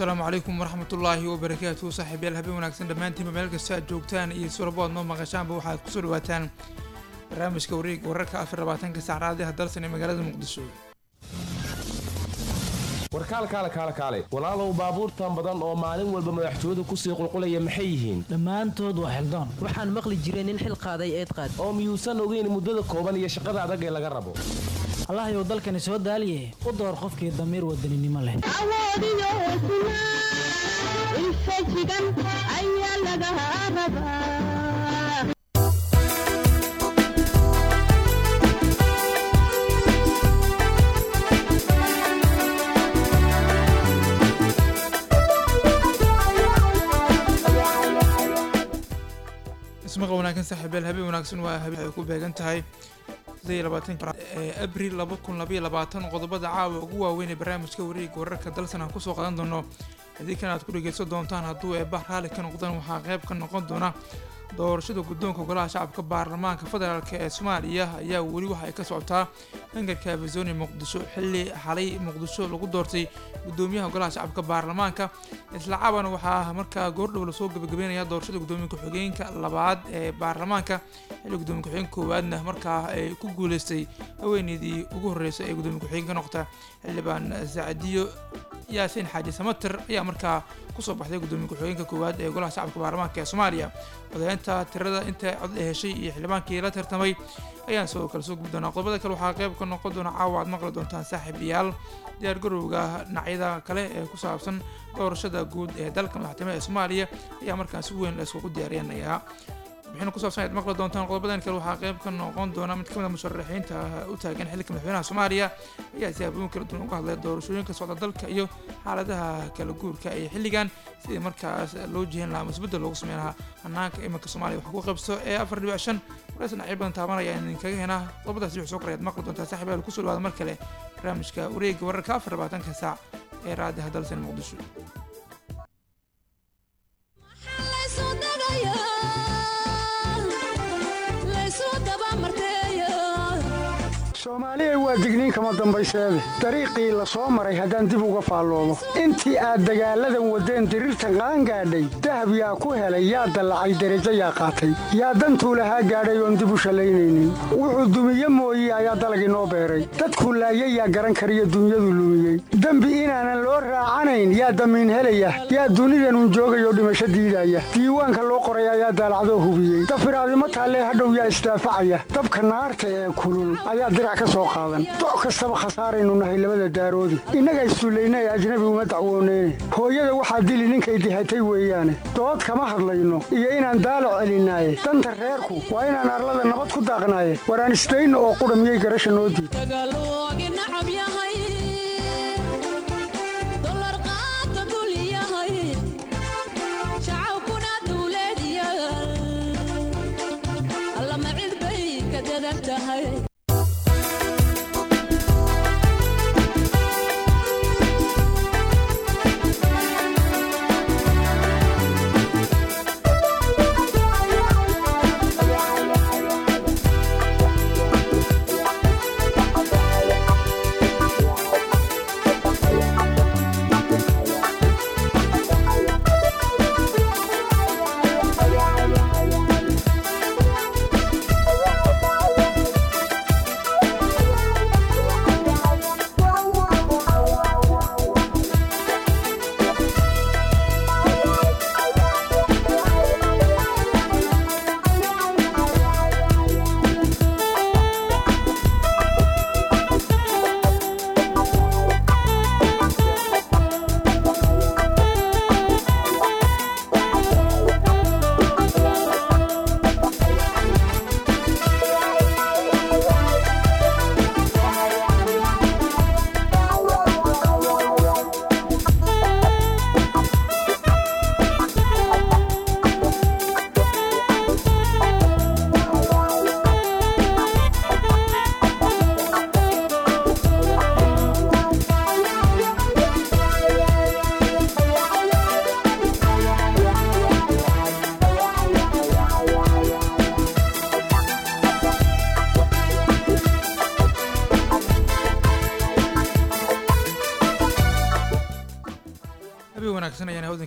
asalaamu calaykum waraxmatullaahi wabarakaatu saaxiibyaal habeen wanaagsan dhammaantiinba meel kasta aad joogtaan iyo sulabo aad noo maqashaanba waxaad kusoo dhawaataan barnaamijka wareeg wararka afar labaatanka saacraadiha dalsan ee magaalada muqdisho warkaal kaale kaale kaale walaalow baabuurtan badan oo maalin walba madaxtooyadu kusii qulqulaya maxay yihiin dhammaantood waa xildoon waxaan maqli jiray nin xil qaaday eed qaad oo miyuusan ogeyn muddada kooban iyo shaqada adag ee laga rabo allahyow dalkani soo daaliye u door qofkii damiir wadaninimo leh awoodiyo hesnaa infajigan ayaa laga rabaa ismaqa wanaagsan saaxiibyaal habeen wanaagsan waa habeen ay ku beegan tahay sidee labaatanka ee abril laba kun labaiyo labaatan qodobada caawa ugu waaweyn ee barnaamijka wareega wararka dalsan aan kusoo qadan doono haddii kan aad ku dhegeysan doontaan hadduu eebah raalli ka noqdaan waxaa qayb ka noqon doona doorashada guddoonka golaha shacabka baarlamaanka federaalk ee soomaaliya ayaa weli waxa ay ka socotaa hangarka arizoni muqdisho xilli xalay muqdisho lagu doortay guddoomiyaha golaha shacabka baarlamaanka isla caban waxaa markaa goordhow lasoo gabagabeynaya doorashada guddoomiye ku-xigeenka labaad ee baarlamaanka xilli guddoomiye ku-xigeenka koowaadna markaa ay ku guuleystay haweeneydii ugu horreysay ee guddoomiye ku-xigeen ka noqota xildhibaan sacdiyo yaasiin xaaji samatir ayaa markaa kusoo baxday guddoomiye ku-xigeenka koowaad ee golaha shacabka baarlamaanka ee soomaaliya odayaynta tirada inta cod la heshay iyo xildhibaankii la tartamay ayaan sidoo kale soo gubi doonaa qodobada kale waxaa qayb ka noqon doona caawa aad maqli doontaan saaxiibayaal diyaar garowga dhinacyada kale ee ku saabsan doorashada guud ee dalka madaxtooyaha ee soomaaliya ayaa markaan si weyn la iskugu diyaariyanayaa wixina ku saabsan ayaad maqli doontaan qodobadan kale waxaa qayb ka noqon doona mid ka mid a musharaxiinta u taagan xilka madaxweynaha soomaaliya ayaa siyaabooyin kala duwan uga hadlay doorashooyinka socda dalka iyo xaaladaha kala guurka iyo xilligan sidii markaas loo jihin lahaa musbedel loogu sameyn lahaa hanaanka iminka soomaaliya wax ku qaybso ee afar dhibic shan waraysan dhinacyo badan taabanaya aan idinkaga henaa qodobadaasi wixii soo koray aad maqli doontaa saaxiib aal kusoo dhawaada mar kale barnaamijka wareegga wararka afar labaatanka saac ee raadiha dalsan muqdisho soomaaliya waa digniin kama dambayseede dariiqii la soo maray haddaan dib uga faalloomo intii aad dagaalladan waddeen diriirtan qaangaadhay dahab yaa ku helay yaa dallacay derajo yaa qaatay yaa dantuu lahaa gaadhay oon dib u shallaynaynin wuxuu dumiye mooye ayaa dalag inoo beeray dadkuu laayay yaa garan kariyo dunyadu lumiyey dembi inaanan loo raacanayn yaa damiin helaya yaa dunidanun joogayoo dhimasho diidaya diiwaanka loo qoray ayaa daalacdoo hubiyey dafiraadimo taallee hadhow yaa isdaafacaya dabka naarta ee kulul ayaa doc kastaba khasaaraynu nahay labada daaroodi innaga issullayna ee ajnabi uma dacwooneyne hooyada waxaa dili ninkay dihatay weeyaane dood kama hadlayno iyo inaan daalo celinaaye danta reerku waa inaan arlada nabad ku daaqnaaye waraan isdayno oo qudha miyay garasha noo diid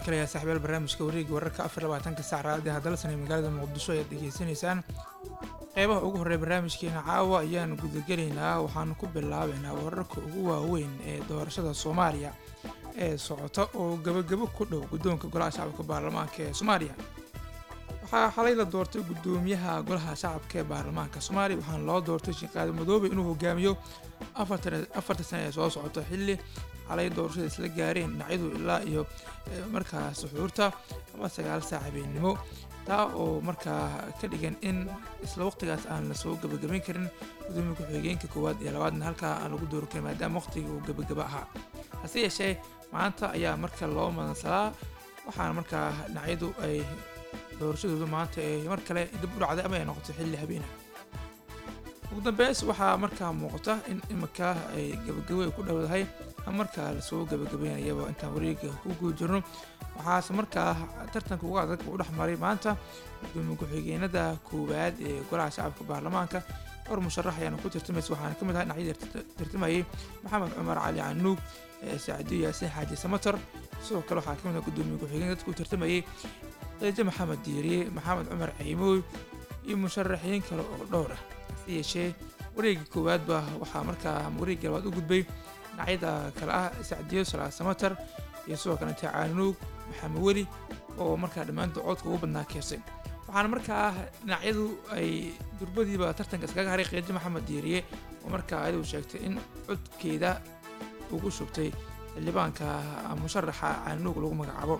kale ayaa saaxiibayaal barnaamijka wareega wararka afar labaatanka sac raadiyaha dalsan ee magaalada muqdisho ayaad degeysanaysaan qeybaha ugu horreeya barnaamijkeena caawa ayaan gudagelaynaa waxaanu ku bilaabaynaa wararka ugu waaweyn ee doorashada soomaaliya ee socota oo gebagabo ku dhow guddoonka golaha shacabka baarlamaanka ee soomaaliya waxaa xalay la doortay guddoomiyaha golaha shacabka ee baarlamaanka soomaaliya waxaana loo doortay sheekhaadi madoobe inuu hogaamiyo afarta sane ee soo socota xilli xalay doorashada isla gaareen dhinacyadu ilaa iyo markaa suxuurta ama sagaal saac habeennimo taa oo markaa ka dhigan in isla waqtigaas aan la soo gebagabayn karin gudoomiya ku-xigeenka koowaad iyo labaadna halkaa aan lagu doori karin maadaama waqtigii uu gebagaba ahaa hase yeeshee maanta ayaa marka loo madansalaa waxaana markaa dhinacyadu ay doorashadoodu maanta ee mar kale dib u dhacday ama ay noqotay xilli habeena ugu dambeys waxaa markaa muuqata in iminka ay gebagabo ay ku dhowdahay ama markaa lasoo gebagabeynayaba intaan wareega ku guda jirno waxaase markaa tartanka uga adag u dhex maray maanta gudoomiye ku-xigeenada koowaad ee golaha shacabka baarlamaanka dhowr musharax ayaana ku tartamaysa waxaana ka mid ahaa dhinacyadii tartamayay maxamed cumar cali canuug sacdiyo yaasiin xaaji samatar sidoo kale waxaa ka mid ah gudoomiye ku-xigeen dadku tartamayay qeejo maxamed diiriye maxamed cumar ciimooy iyo musharaxiin kale oo dhowr ah hase yeeshee wareegii koowaadba waxaa markaa wareegii labaad u gudbay dhinacyada kale ah sacdiyo salaa samatar iyo sidoo kalete caanuug maxamed weli oo markaa dhammaantood codka ugu badnaa keensay waxaana markaa dhinacyadu ay durbadiiba tartanka iskaga haray qeejo maxamed diiriye oo markaa ayadu sheegtay in codkeeda ugu shubtay xildhibaanka musharaxa caanuug lagu magacaabo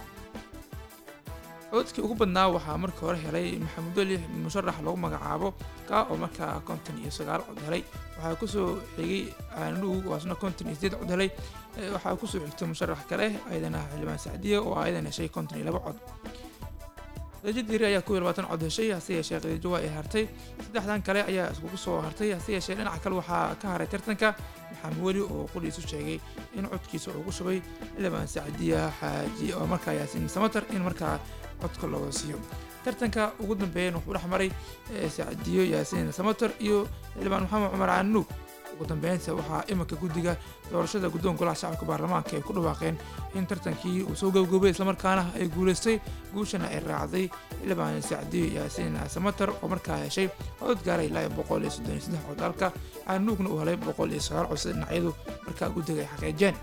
codkii ugu badnaa waxaa marka hore helay maxamuud weli musharax lagu magacaabo ka oo markaa konton iyo sagaal cod helay waxaa kusoo xigay caanuug oo asna konton iyo sideed cod helay waxaa kusoo xigtay musharax kale ayadana xildhibaan sacdiye oo ayadan heshay konton iyo laba cod qeejo diiri ayaa kow iyo labaatan cod heshay hase yeeshee qeejo waa ay hartay saddexdan kale ayaa iskugu soo hartay hase yeeshee dhinaca kale waxaa ka haray tartanka maxamed weli oo qoliisu sheegay in codkiisa ugu shubay xildhibaan sacdiya xaaji oo markaa yaasiin samatar in markaa codka looga siiyo tartanka ugu dambeeyana wuxuu dhex maray sacdiyo yaasiin samatar iyo xildhibaan maxamed cumar canuug ugu dambeynta waxaa iminka guddiga doorashada guddoonka golaha shacabka baarlamaanka ay ku dhawaaqeen in tartankii uu soo gabgoobay islamarkaana ay guulaystay guushana ay raacday xildhibaan sacdiyo yaasiin samatar oo markaa heshay cod gaaray ilaa boqol iyo soddon iyo saddex cod halka canuugna uu helay boqol iyo sagaal cod sida dhinacyadu markaa guddiga ay xaqiijeen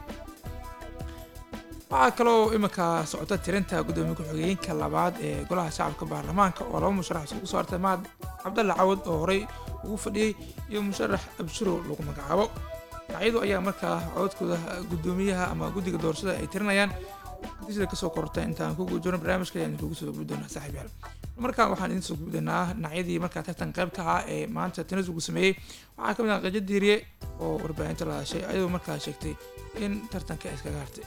waxaa kaloo iminka socota tirinta gudoomiye ku-xigeenka labaad ee golaha shacabka baarlamaanka oo laba musharax isugu soo hartay mahad cabdalle cawad oo horey ugu fadhiyey iyo musharax abshiro lagu magacaabo dhinacyadu ayaa markaa cododkooda gudoomiyaha ama guddiga doorashada ay tirinayaan natiijada kasoo kortay intaan ku guujirno barnaamijka ayaan idinkugu soo gudbi doonaa saaxiib yaal markaan waxaan idin soo gudbi doonaa dhinacyadii markaa tartan qayb ka ahaa ee maanta tanasugu sameeyey waxaa ka mid ah qajo diiriye oo warbaahinta la hadashay ayadoo markaa sheegtay in tartanka ay iskaga hartay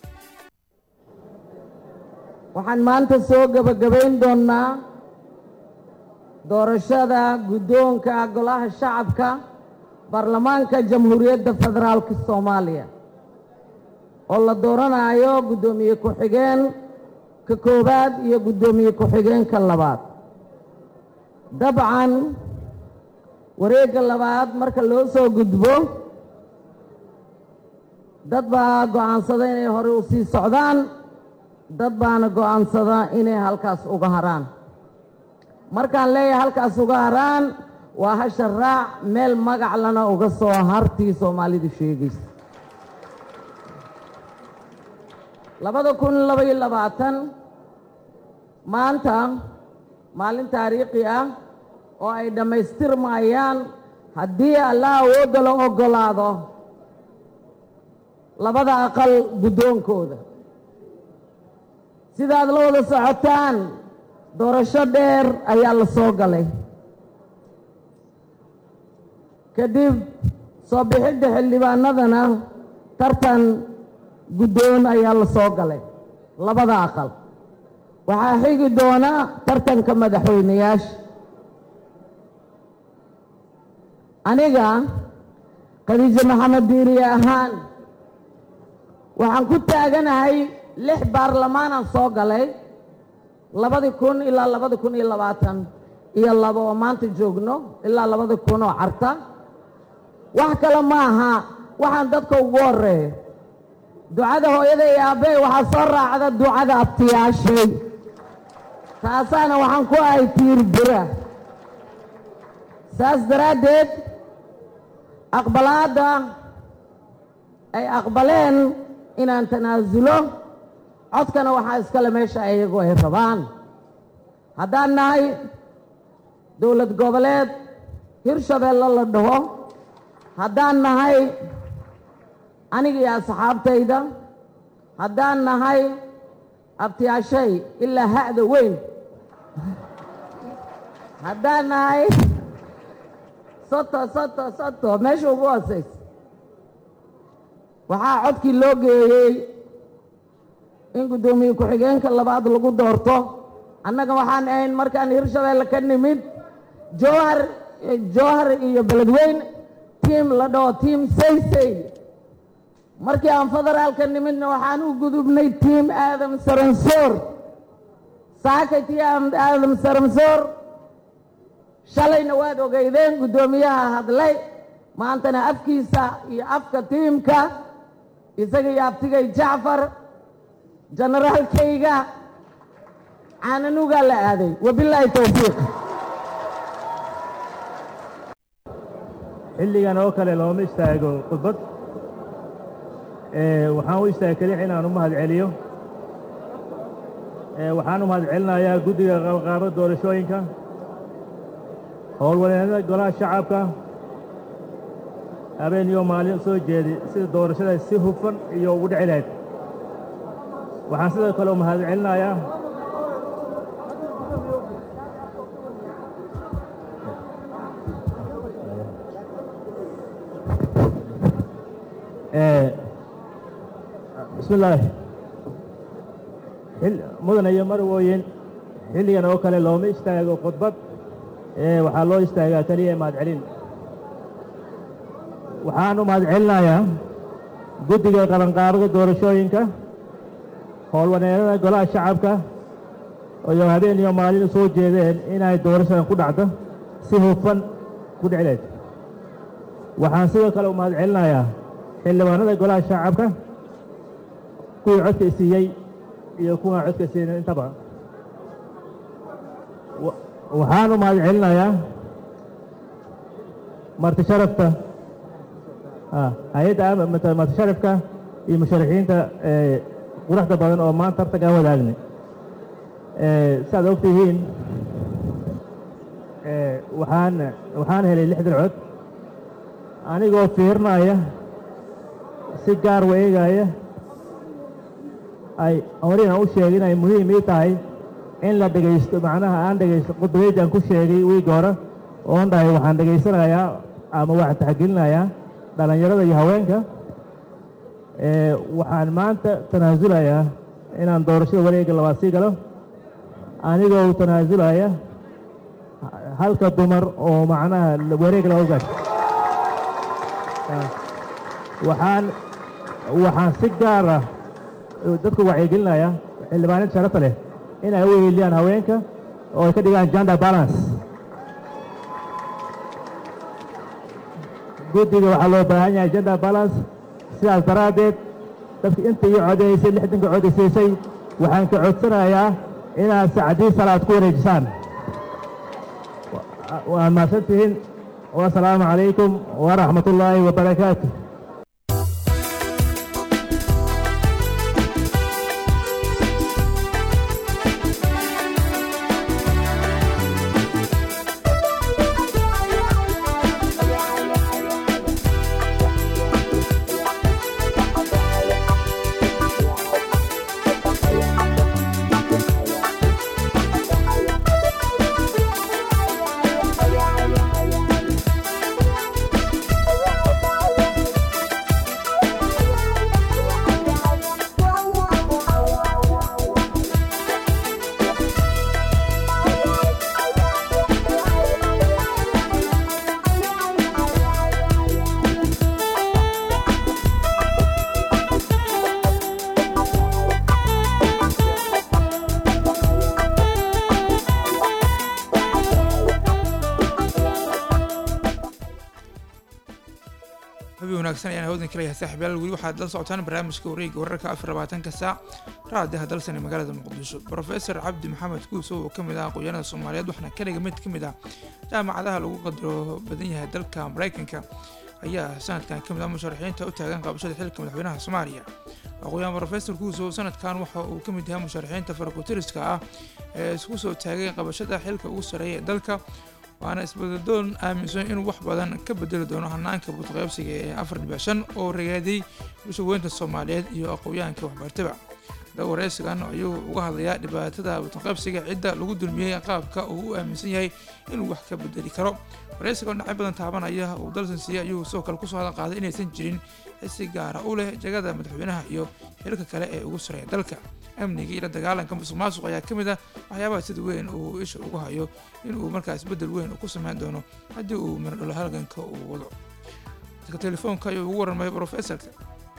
waxaan maanta soo gebagabayn doonnaa doorashada guddoonka golaha shacabka baarlamaanka jamhuuriyadda federaalka soomaaliya oo la dooranayo guddoomiye ku-xigeen ka koowaad iyo guddoomiye ku-xigeenka labaad dabcan wareegga labaad marka loo soo gudbo dad baa go'aansada inay hore u sii socdaan dad baana go'aansada inay halkaas uga haraan markaan leeyahay halkaas uga haraan waa hasha raac meel magac lana uga soo hartii soomaalidu sheegaysa labada kun labaiyo labaatan maanta maalin taariikhi ah oo ay dhammaystirmayaan haddii allah awoodda la oggolaado labada aqal guddoonkooda sidaad la wada socotaan doorasho dheer ayaa la soo galay kadib soo bixidda xildhibaanadana tartan guddoon ayaa la soo galay labada aqal waxaa xigi doona tartanka madaxweyneyaasha aniga khadiijo maxamed diiriye ahaan waxaan ku taaganahay lix baarlamaanaan soo galay labadi kun ilaa labadi kun iyo labaatan iyo laba oo maanta joogno ilaa labadi kun oo carta wax kale ma aha waxaan dadka ugu horeeyo ducada hooyada iyo aabbey waxaa soo raacda ducada abtiyaashay taasaana waxaan ku ahay tiir bira saas daraaddeed aqbalaadda ay aqbaleen inaan tanaasulo codkana waxaa iskale meesha iyagu ay rabaan haddaan nahay dowlad goboleed hirshabeelle la dhaho haddaan nahay aniga iyo asxaabtayda haddaan nahay abtiyaashay ilaa ha'da weyn haddaan nahay soto soto soto meesha ugu hoosaysa waxaa codkii loo geeyey in guddoomiye ku-xigeenka labaad lagu doorto annaga waxaan ahayn markaan hirshabeelle ka nimid jowhar jowhar iyo beledweyn tiim la dhaho tiim saysay markii aan federaalka nimidna waxaan u gudubnay tiim aadam saransoor saakay tii aadam saransoor shalayna waad ogeydeen guddoomiyaha hadlay maantana afkiisa iyo afka tiimka isaga iyo abtigay jacfar generaalkayga caananugaa la aaday wabilaahi towfiiq xilligan oo kale looma istaago khudbad waxaan u istaagay kelix inaan u mahad celiyo waxaan u mahad celinayaa guddiga qalqaaro doorashooyinka howlwaneennada golaha shacabka habeen iyo maalin soo jeedi sida doorashada si hufan iyo ugu dhici lahayd waxaan sidoo kale u mahad celinayaa bismi illaahi mudan iyo marwooyin xilligan oo kale looma istaago khudbad waxaa loo istaagaa keliya mahad celin waxaan u mahad celinayaa guddiga qabanqaabada doorashooyinka howlwaneennada golaha shacabka iyo habeen iyo maalin u soo jeedeen inay doorashadan ku dhacdo si hufan ku dhici lahayd waxaan sidoo kale u mahad celinayaa xildhibaanada golaha shacabka kuwii codka isiiyey iyo kuwaan codka siinin intaba waxaan u mahad celinayaa marti sharafta hay-adda marti sharafka iyo musharaxiinta quruxda badan oo maanta tartanka aan wadaagnay siaad og tihiin waxaan waxaan helay lixdan cod anigoo fiirinaya si gaar wa eegaya ay horeyna u sheegay inay muhiim ii tahay in la dhegaysto macnaha aan dhegaysto khudbadeydii aan ku sheegay wiigga hore oon dhahay waxaan dhegaysanayaa ama waxaan taxgelinayaa dhallinyarada iyo haweenka waxaan maanta tanaasulayaa inaan doorashada wareegga labaad sii galo anigoo tanaasulaya halka dumar oo macnaha wareegga labaad gaasho waxaan waxaan si gaar ah dadku wacyigelinaya xildhibaanada sharafta leh inay u weheliyaan haweenka oo ay ka dhigaan gender balance guddiga waxaa loo baahan yahay gender balance sidaas daraaddeed dadka inta ii codaysay lixdanka codaysiisay waxaan ka codsanayaa inaad sacdii salaad ku wareejisaan waad mahadsan tihiin wasalaamu calaykum waraxmat ullaahi wabarakaatu wanaagsan ayaan hawdan kaleeyahay saaxiibyaal weli waxaad la socotaan barnaamijka wareegga wararka afar labaatanka saac raadiyaha dalsan ee magaalada muqdisho profesor cabdi maxamed kuusow oo kamid ah aqoonyahanada soomaaliyeed waxaana kaliga mid ka mid ah jaamacadaha lagu qadaro badan yahay dalka maraykanka ayaa sanadkan kamid ah musharaxiinta u taagan qabashada xilka madaxweynaha soomaaliya aqoonyahan profesor kuusow sanadkan waxa uu kamid yahay musharaxiinta farakutiriska ah ee isku soo taagay qabashada xilka ugu sareeya ee dalka waana isbadadoon aaminsan inuu wax badan ka bedeli doono hanaanka budqaybsiga ee afar dhibic shan oo ragaaday bulsha weynta soomaaliyeed iyo aqoonyahanka waxbartaba da wareysigan ayuu uga hadlayaa dhibaatada budqaybsiga cidda lagu dulmiyey qaabka uu u aaminsan yahay inuu wax ka bedeli karo wareysiga oo dhinacyo badan taabanaya uu dalsan siiyey ayuu sidoo kale kusoo hadal qaaday inaysan jirin xisi gaara u leh jagada madaxweynaha iyo xilka kale ee ugu sareeya dalka amniga iyo la dagaalanka musuq maasuq ayaa ka mid ah waxyaabaha sida weyn uu isha ugu hayo inuu markaas bedel weyn ku sameyn doono haddii uu miradholo halganka uu wado dadka telefoonka ayuu ugu warramay profesorka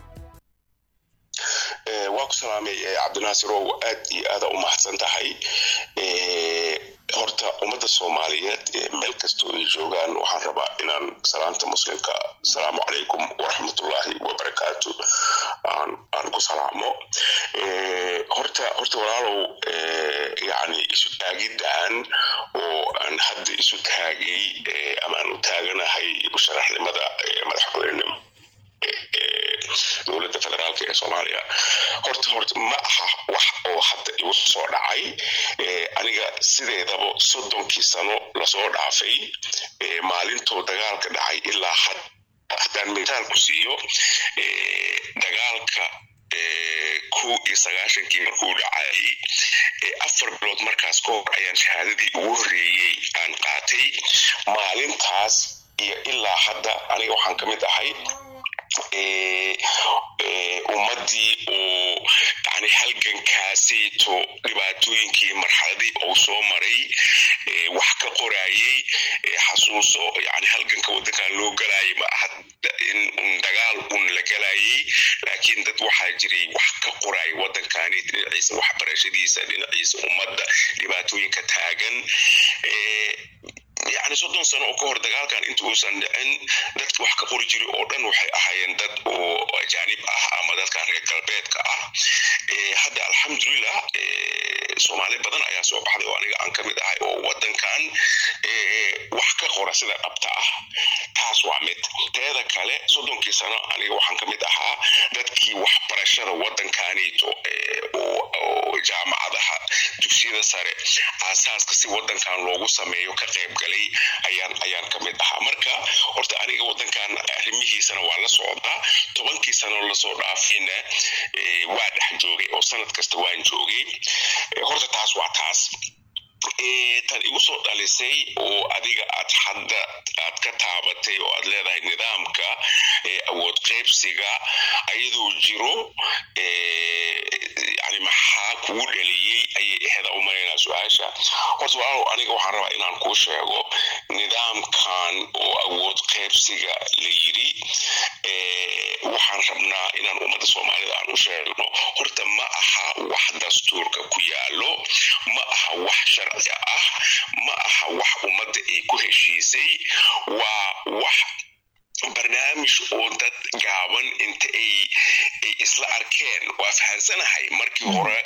waa ku salaamay cabdinaasir ow aad iyo aada u mahadsan tahay horta ummadda soomaaliyeed meel kastoo ay joogaan waxaan rabaa inaan salaanta muslimka asalaamu calaykum waraxmatullaahi wabarakaatu aan aan ku salaamo horta horta walaalow yani isu taagiddan oo aan hadda isu taagay ama aan u taaganahay musharaxnimada madaxweynenimo dowladda federaalka ee soomaaliya horta horta ma aha wax oo hadda igu soo dhacay aniga sideedaba soddonkii sano lasoo dhaafay maalintoo dagaalka dhacay ilaa had haddaan mitaal ku siiyo dagaalka kow iyo sagaashankii markuu dhacayay afar bilood markaas ka hor ayaan shahaadadii ugu horreeyey aan qaatay maalintaas iyo ilaa hadda aniga waxaan ka mid ahay ummaddii oo yani halgankaasayto dhibaatooyinkii marxaladii uu soo maray wax ka qorayey xasuuso yani halganka waddankan loo galayay ma aha in un dagaal un la galayay laakiin dad waxaa jiray wax ka qoraya waddankani dhinaciisa waxbarashadiisa dhinaciisa ummadda dhibaatooyinka taagan yani soddon sano oo ka hor dagaalkan inta uusan dhicin dadka wax ka qori jiray oo dhan waxay ahaayeen dad oo ajaanib ah ama dadkan reer galbeedka ah hadda alxamdulilah soomaali badan ayaa soo baxday oo aniga aan ka mid ahay oo waddankan wax ka qora sida dhabta ah taas waa mid teeda kale soddonkii sano aniga waxaan ka mid ahaa dadkii waxbarashada waddankanito oo jaamacadaha dugsiyada sare aasaaska si waddankan loogu sameeyo ka qayb galay ayaan ayaan ka mid ahaa marka horta aniga waddankan arrimihiisana waa la socdaa tobankii sano lasoo dhaafayna waa dhex joogay oo sanad kasta waan joogay horta taas waa taas tan igu soo dhalisay oo adiga aad hadda aad ka taabatay oo aad leedahay nidaamka awood qaybsiga ayadoo jiro yani maxaa kugu dhaliyey ayay aheda u malaynaa su-aasha horta walaalow aniga waxaan rabaa inaan kuu sheego nidaamkan oo awood qaybsiga la yiri waxaan rabnaa inaan ummadda soomaalida aan u sheegno horta ma aha wax dastuurka ku yaalo ma aha wax sharci ah ma aha wax ummadda ay ku heshiisay waa wax barnaamij oo dad gaaban inta ay ay isla arkeen waa fahansanahay markii hore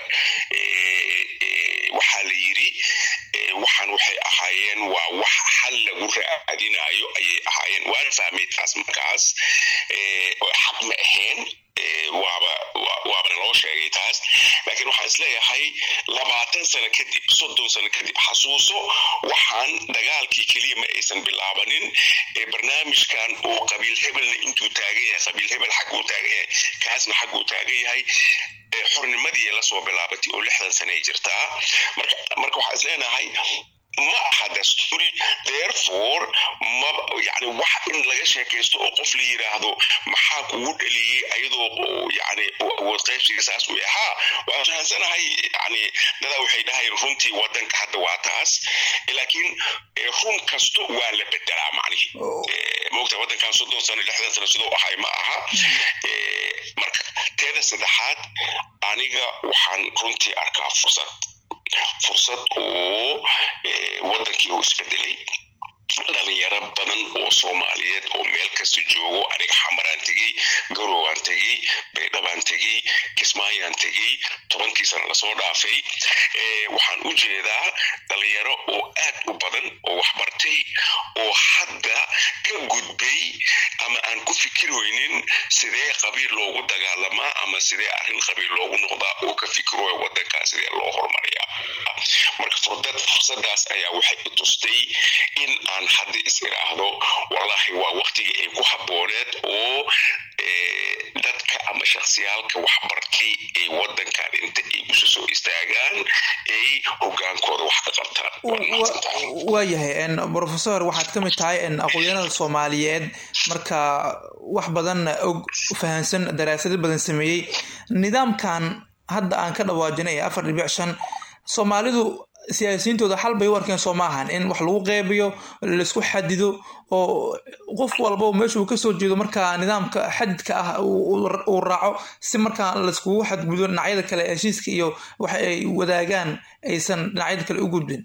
waxaa la yiri waxaan waxay ahaayeen waa wax xal lagu raadinayo ayay ahaayeen waan fahmay taas markaas xaq ma ahayn waaba waabana loo sheegay taas laakiin waxaan isleeyahay labaatan sano kadib soddon sano kadib xasuuso waxaan dagaalkii keliya ma aysan bilaabanin ee barnaamijkan uu qabiil hebelna intuu taagan yahay qabiil hebel xagguu taagan yahay kaasna xagguu taagan yahay xornimadii lasoo bilaabatay oo lixdan sano ay jirtaa marka marka waxaan isleenahay ma aha dasturi therefore ma yani wax in laga sheekaysto oo qof la yiraahdo maxaa kugu dhaliyey ayadoo yani awood qaybsiga saas u ahaa waan fahansanahay yani dadaa waxay dhahayeen runtii wadanka hadda waa taas laakiin run kasto waa la bedelaa macnihi moogta wadankan soddon sano lixdan sano sidoo ahay ma aha marka teeda saddexaad aniga waxaan runtii arkaa fursad fursad oo wadankii uu isbedelay dhalinyaro badan oo soomaaliyeed oo meel kasta joogo aniga xamaraan tegey garowaan tegey baydhabaan tegey kismaayaan tegey tobankii sana lasoo dhaafay waxaan u jeedaa dhalinyaro oo aad u badan oo waxbartay oo hadda ka gudbay ama aan ku fikiraynin sidee qabiil loogu dagaalamaa ama sidee arrin qabiil loogu noqdaa oo ka fikirooya wadankaa sidee loo horumariyaa marka furdad fursadaas ayaa waxay i tustay in aan hadda is iraahdo wallahi waa waqtigii ay ku habbooneed oo dadka ama shaksiyaalka waxbartay ay wadankan inta ay isu soo istaagaan ay hogaankooda wax ka qabtaan waayahay professor waxaad ka mid tahay aqoonyahanada soomaaliyeed marka wax badan og fahansan daraasado badan sameeyey nidaamkan hadda aan ka dhawaajinay ee afar dhibic shan soomaalidu siyaasiyiintooda xal bay u arkeen soo maahan in wax lagu qeybiyo laisku xadido oo qof walba meeshuu kasoo jeedo markaa nidaamka xadidka ah uu raaco si markaa laiskugu xadgudo dhinacyada kale heshiiska iyo waxa ay wadaagaan aysan dhinacyada kale u gudbin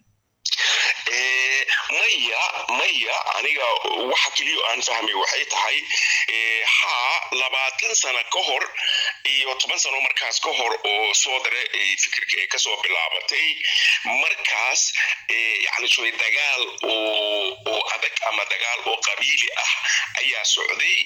maya maya aniga waxa keliya aan fahmay waxay tahay haa labaatan sano ka hor iyo toban sano markaas ka hor oo soo dare fikirka ay kasoo bilaabatay markaas yani soy dagaal oo adag ama dagaal oo qabiili ah ayaa socday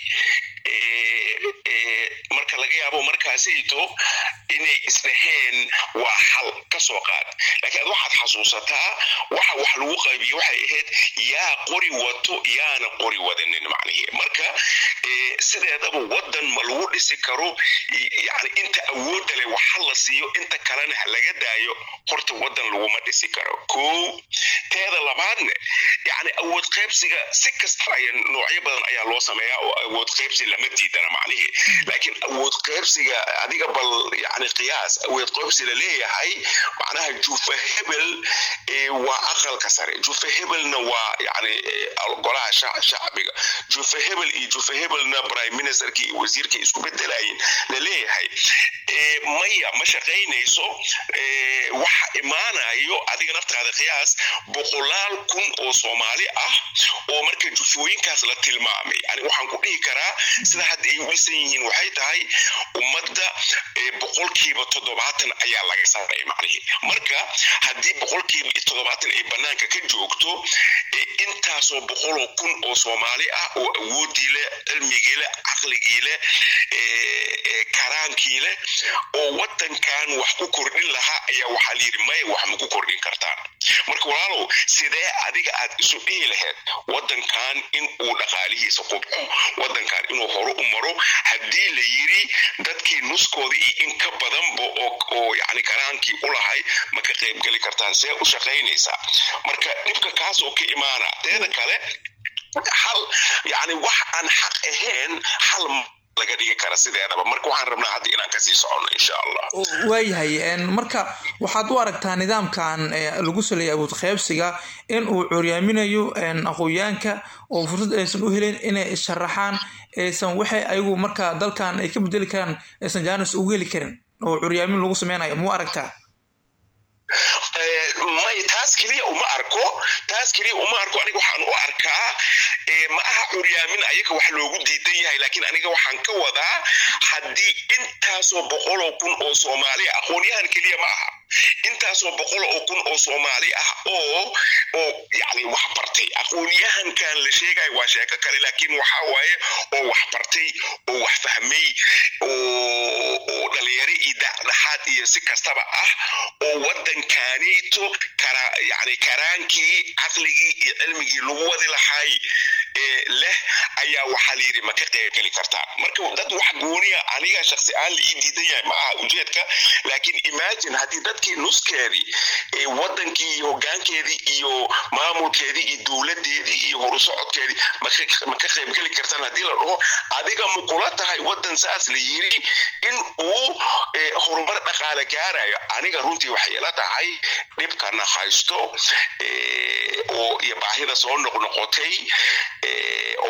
marka laga yaabo markaasayto inay isdhaheen waa xal ka soo qaad laakiin ad waxaad xasuusataa waxa wax lagu qaybiyo waxay ahayd yaa qori wato yaana qori wadanin macnihi marka sideedaba wadan ma lagu dhisi karo yani inta awoodda leh waxa la siiyo inta kalena ha laga daayo horta wadan laguma dhisi karo ko teeda labaadne yani awood qaybsiga si kasta aya noocyo badan ayaa loo sameeyaa oo awood qaybsi lama diidana macnihi laakiin awood qaybsiga adiga bal yani qiyaas awood qaybsi la leeyahay macnaha jufa hebel waa aqalka sare jufa hebelna waa yani golaha shacbiga jufa hebel iyo jufa hebelna prime ministerkii iyo wasiirka isku bedelayin la leeyahay maya ma shaqaynayso waxa imaanayo adiga naftaada qiyaas boqolaal kun oo soomaali ah oo marka jufooyinkaas la tilmaamay yani waxaan ku dhihi karaa sida hadda ay u dhisan yihiin waxay tahay ummadda boqolkiiba toddobaatan ayaa laga saaray macnihi marka haddii boqolkiiba toddobaatan ay banaanka ka joogto intaasoo boqoloo kun oo soomaali ah oo awoodii leh cilmigii leh caqligii leh karaankii leh oo wadankan wax ku kordhin lahaa ayaa waxaa layidhi maya wax ma ku kordhin kartaan marka walaalow sidee adiga aad isu dhihi lahayd wadankan in uu dhaqaalihiisa qubco wadankan inuu hore u maro haddii la yiri dadkii nuskooda iyo in ka badanba oo yani karaankii u lahay ma ka qaybgeli kartaan see u shaqaynaysaa marka dhibka kaas oo ka imaana teeda kale hal yani wax aan xaq ahayn hal laga dhigi kara sideedaba marka waxaan rabnaa hadda inaan kasii socono insha allah waayahay marka waxaad u aragtaa nidaamkan lagu saleeyay awood qaybsiga in uu curyaaminayo aqoonyaanka oo fursad aysan u helin inay sharaxaan aysan waxay ayagu marka dalkan ay ka bedeli karaan aysan jaanis ugu heli karin oo curyaamin lagu sameynayo muu aragtaa may taas keliya uma arko taas keliya uma arko aniga waxaan u arkaa ma aha curyaamin ayaga wax loogu diidan yahay laakiin aniga waxaan ka wadaa haddii intaasoo boqoloo kun oo soomaali aqoonyahan keliya ma aha intaasoo boqol oo kun oo soomaali ah oo oo yani wax bartay aqoonyahankan la sheegayo waa sheeko kale laakiin waxa waaye oo wax bartay oo wax fahmay oo oo dhalinyaro iyo dhexaad iyo si kastaba ah oo wadankaaniito kara yani karaankii caqligii iyo cilmigii lagu wadi lahay leh ayaa waxaa la yidhi ma ka qaybgeli kartaa marka dad wax gooniya aniga shaksi aan la ii diidan yahay ma aha ujeedka laakiin imagine haddii dadkii nuskeedii wadankii iyo hogaankeedii iyo maamulkeedii iyo dowladeedii iyo horusocodkeedii ma ka qaybgeli kartaan haddii la dhaho adiga ma kula tahay wadan saas la yiri in uu horumar dhaqaale gaarayo aniga runtii waxay ila tahay dhibkana haysto oo iyo baahida soo noqnoqotay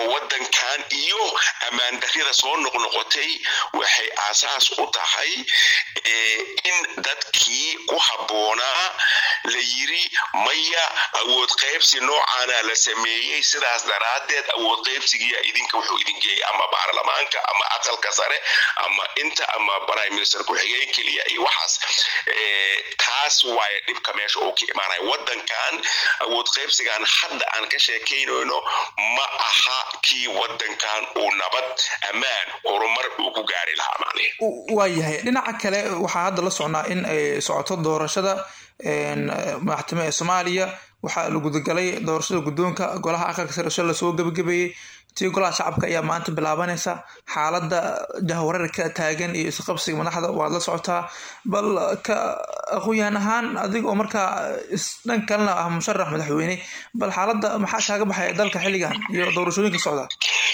oo waddankan iyo ammaan darrida soo noqnoqotay waxay aasaas u tahay in dadkii ku habboonaa la yiri maya awood qaybsi noocaana la sameeyey sidaas daraaddeed awood qaybsigiya idinka wuxuu idin geeyay ama baarlamaanka ama aqalka sare ama inta ama prime minister ku-xigeen keliya iyo waxaas taas waaye dhibka meesha uu ka imaanaya waddankan awood qaybsigan hadda aan ka sheekaynayno ma aha kii waddankan uu nabad ammaan horumar uu ku gaari lahaa macnihi waayahay dhinaca kale waxaa hadda la socnaa in ay socoto doorashada madaxtimo ee soomaaliya waxaa la gudagalay doorashada guddoonka golaha aqalka sare sho lasoo gebagabeeyey tii golaha shacabka ayaa maanta bilaabanaysa xaaladda jahwareerka taagan iyo isqabsiga madaxda waad la socotaa bal ka aqoon-yahan ahaan adig oo markaa dhan kalena ah musharax madaxweyne bal xaaladda maxaa kaaga baxaya dalka xilligan iyo doorashooyinka socda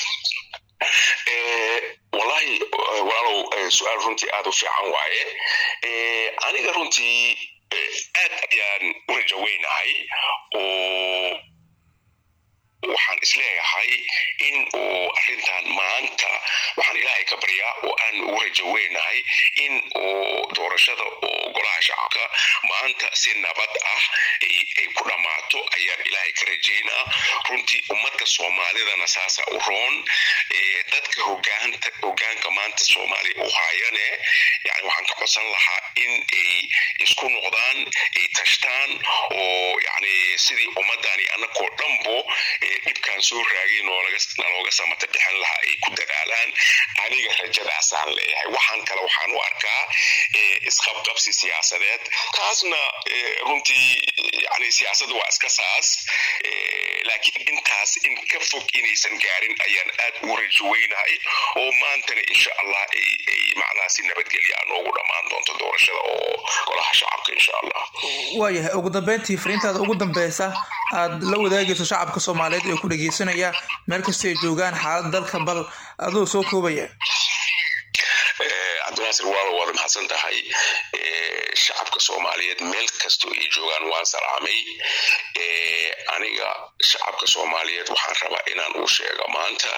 wallahi walaalow su-aal runtii aada u fiican waaye aniga runtii aad ayaan u rajaweynahay oo waxaan isleeyahay in uu arrintan maanta waxaan ilaahay ka baryaa oo aan ugu rajaweynahay in uu doorashada oo golaha shacabka maanta si nabad ah ay ku dhammaato ayaan ilaahay ka rajaynaa runtii ummadda soomaalidana saasa u roon dadka hogaanta hogaanka maanta soomaaliya u haayane yani waxaan ka codsan lahaa in ay isku noqdaan ay tashtaan oo yani sidii ummadani annagoo dhanbo dhibkan soo raagay nalooga samata bixin lahaa ay ku dadaalaan aniga rajadaasaan leeyahay waxaan kale waxaan u arkaa isqabqabsi siyaasadeed taasna runtii yani siyaasadda waa iska saas laakiin intaas in ka fog inaysan gaarin ayaan aad ugu rajoweynahay oo maantana insha allah ay macnaha si nabadgelya noogu dhammaan doonto doorashada oo golaha shacabka insha allah waayahay ugu dambeyntii fariintaada ugu dambeysa aad la wadaagayso shacabka soomaaliyeed ee ku dhegeysanaya meel kastoo ay joogaan xaalad dalka bal adoo soo koobaya cabdinaasir waalo waad mahadsan tahay shacabka soomaaliyeed meel kastoo ay joogaan waan salaamay aniga shacabka soomaaliyeed waxaan rabaa inaan uu sheego maanta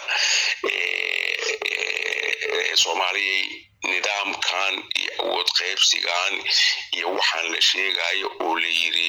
soomaaliyay nidaamkan iyo awood qaybsigan iyo waxaan la sheegayo oo la yiri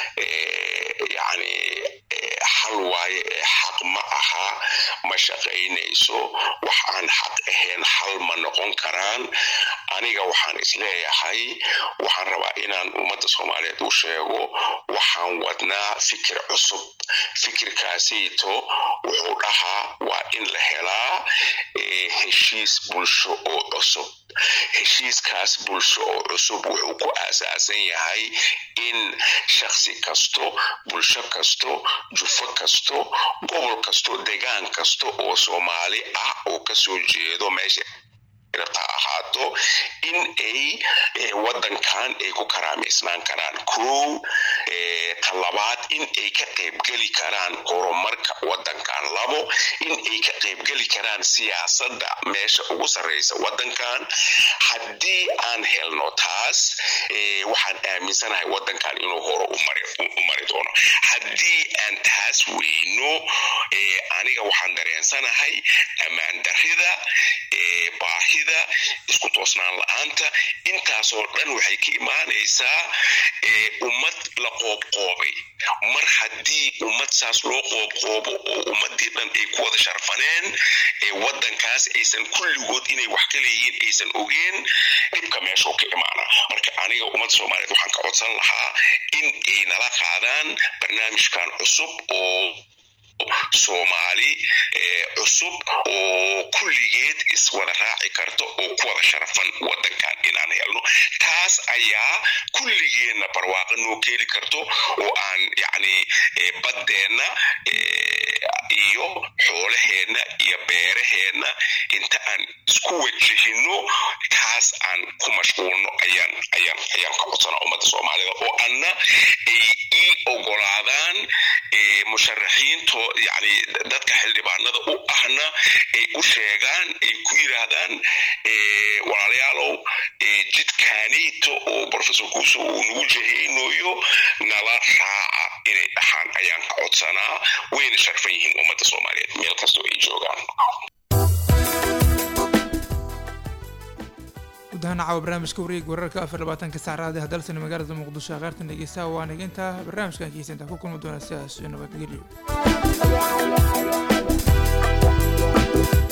yani xal waaye ee xaq ma aha ma shaqaynayso wax aan xaq ahayn xal ma noqon karaan aniga waxaan isleeyahay waxaan rabaa inaan ummadda soomaaliyeed u sheego waxaan wadnaa fikir cusub fikirkaasayto wuxuu dhahaa waa in la helaa heshiis bulsho oo cusub heshiiskaas bulsho oo cusub wuxuu ku aasaasan yahay in shaksi kasto bulsho kasto jufo kasto gobol kasto degaan kasto oo soomaali ah oo kasoo jeedo meesha rabta ahaato in ay waddankan ay ku karaamaysnaan karaan kow talabaad in ay ka qaybgeli karaan horumarka waddankan labo in ay ka qaybgeli karaan siyaasadda meesha ugu sarreysa waddankan haddii aan helno taas waxaan aaminsanahay waddankan inuu hore u mari doono haddii aan taas weyno aniga waxaan dareensanahay ammaan darrida baahida isku toosnaan la-aanta intaasoo dhan waxay ka imaanaysaa ummad la qoobqoobay mar haddii ummad saas loo qoobqoobo oo ummadii dhan ay ku wada sharfaneen waddankaas aysan kulligood inay wax ka leeyihiin aysan ogeen dhibka meeshuu ka imaana marka aniga ummadda soomaaliyeed waxaan ka codsan lahaa in ay nala qaadaan barnaamijkan cusub oo soomaali cusub oo kulligeed iswada raaci karto oo ku wada sharafan waddankan inaan helno taas ayaa kulligeenna barwaaqa noo keeni karto oo aan yacni baddeenna iyo xoolaheenna iyo beeraheenna inta aan isku wajahino taas aan ku mashquulno ayaan ayaan ayaan ka codsanaa ummadda soomaalida oo anna ay ii ogolaadaan musharaxiinto yani dadka xildhibaanada u ahna ay u sheegaan ay ku yidhaahdaan walaalayaalow jidkaaneyto oo professor kuuso uu nagu jahaynayo nala raaca inay dhaxaan ayaan ka codsanaa wayna sharfan yihiin ummadda soomaaliyeed meel kastoo ay joogaan guud ahaan caawa barnaamijka wareeg wararka afar labaatanka saacraadi hadalsana magaalada muqdisho aqaartan dhegeystaha waa niginta barnaamijkan kiisa intaa ku kulmi doona sidaas iyo nabadgelyo